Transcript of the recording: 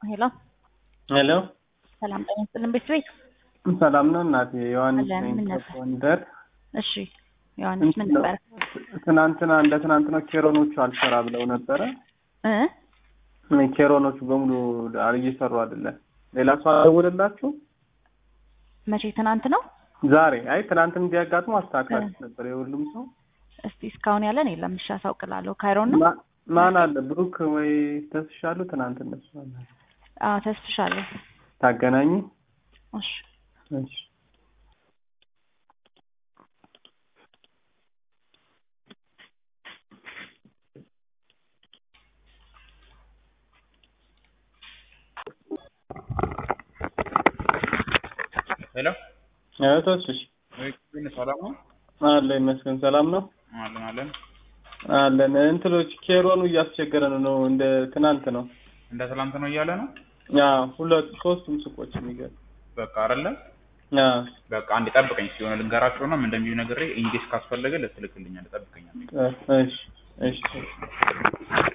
ሄሎ ሄሎ ሰላም ጤና ይስጥልን ቤተሰቤት ሰላም ነው እናቴ ዮሐንስ አለን፣ ነኝ ምን ነበር? ከጎንደር እሺ ዮሐንስ ምን ነበር ትናንትና እንደ ትናንትና ኬሮኖቹ አልሰራ ብለው ነበረ እ ኬሮኖቹ በሙሉ እየሰሩ አይደለም ሌላ ሰው አልደወለላችሁ መቼ ትናንት ነው ዛሬ አይ ትናንትም እንዲያጋጥሙ አስተካክላችሁ ነበር የሁሉም ሰው እስቲ እስካሁን ያለን የለም እሺ አሳውቅላለሁ ካይሮን ነው ማ- ማን አለ ብሩክ ወይ ተስሻሉ ትናንት እነሱ አለ አዎ ተስፍሻለሁ ታገናኙ እሺ እሺ ሄሎ ኧረ ተስፍሽ ግን ሰላም ነው? አለ ይመስገን ሰላም ነው አለን አለን። አለን እንትሎች ኬሮኑ እያስቸገረን ነው እንደ ትናንት ነው እንደ ትላንት ነው እያለ ነው። አዎ ሁለት ሶስቱም ሱቆች የሚገርም በቃ አይደለ አዎ በቃ አንድ ጠብቀኝ ሲሆነ ልንገራቸውና ምን እንደሚሉ ነግሬ ኢንጌስ ካስፈለገ ልትልክልኛል። ጠብቀኛል። እሺ እሺ